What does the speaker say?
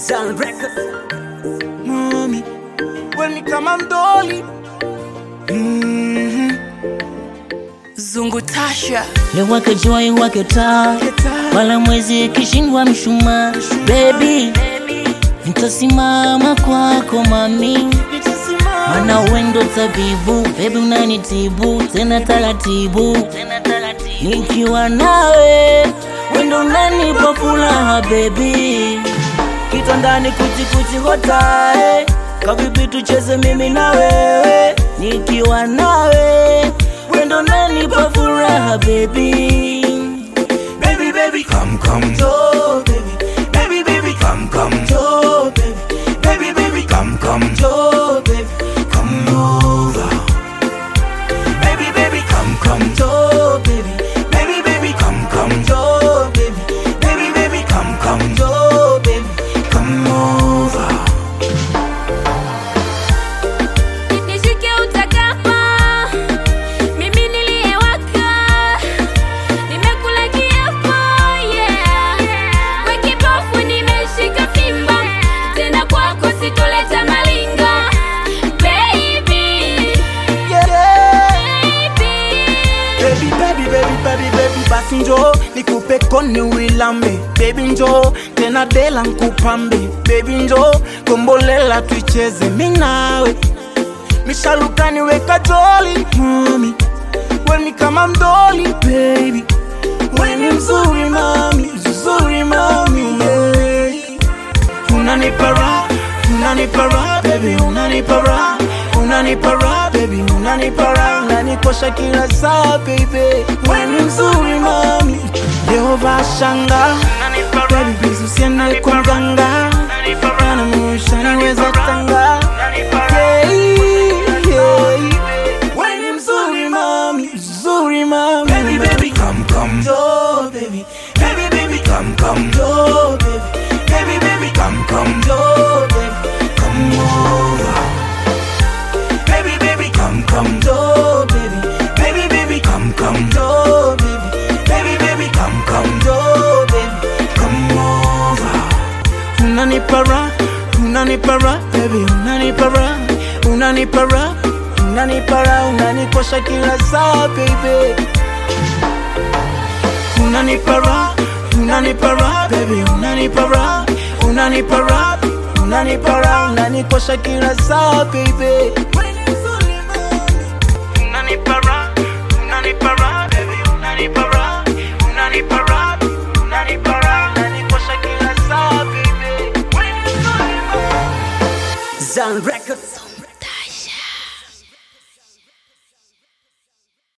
Zan Records. mami weni kama mdoli Mhm. Zungu Tasha. Liwake jua wake taa, wala mwezi kishindwa mshumaa. Baby, nitasimama kwako mami, mana wendo tabibu. Baby unanitibu tena taratibu, nikiwa nawe wendo unanipa furaha baby. Kitandani kuchikuchi hotae, kavipi tucheze mimi na wewe, nikiwa nawe wendo unanipa furaha baby. Baby, baby, come, come, jo, baby. Baby, baby, come, come, jo, baby. Baby, baby, come, come, jo, baby. Come over. Baby, baby, come, come, jo, baby. Baby, baby, come, come, jo, baby. Baby, baby, come, come, jo, baby. Come over. Nishike utakapo, mimi niliyewaka, nimekula kiapo, yeah. Kwa kipofu nimeshika fimbo, tena kwako sitoleta malingo. Baby, Baby, baby. baby, baby, baby, baby, basi njo nikupe koni uilambe baby njo tena dela nkupambe baby njo kombolela tuicheze minawe mishalukani weka joli mami weni kama mdoli baby weni mzuri mami mzuri mami yeah. unanipara unanipara baby unanipara unanipara baby unanipara unanikosha kila saa baby weni mzuri mami Yehova shanga baby please usiende kwa mganga ana musha niweza tanga yeah, yeah. weni mzuri mami mzuri mami baby baby come come jo baby baby baby come come jo baby baby baby come come jo baby come over baby baby come come jo baby baby baby come come jo baby baby baby come come jo baby come over unanipara unanipara baby unanipara unanipara unanipara unanikosha kila saa baby unanipara unanipara baby unanipara unanipara unanipara unanikosha kila saa baby unanipara unanipara baby unanipara unanipara unanipara unanikosha kila saa baby Zan Records.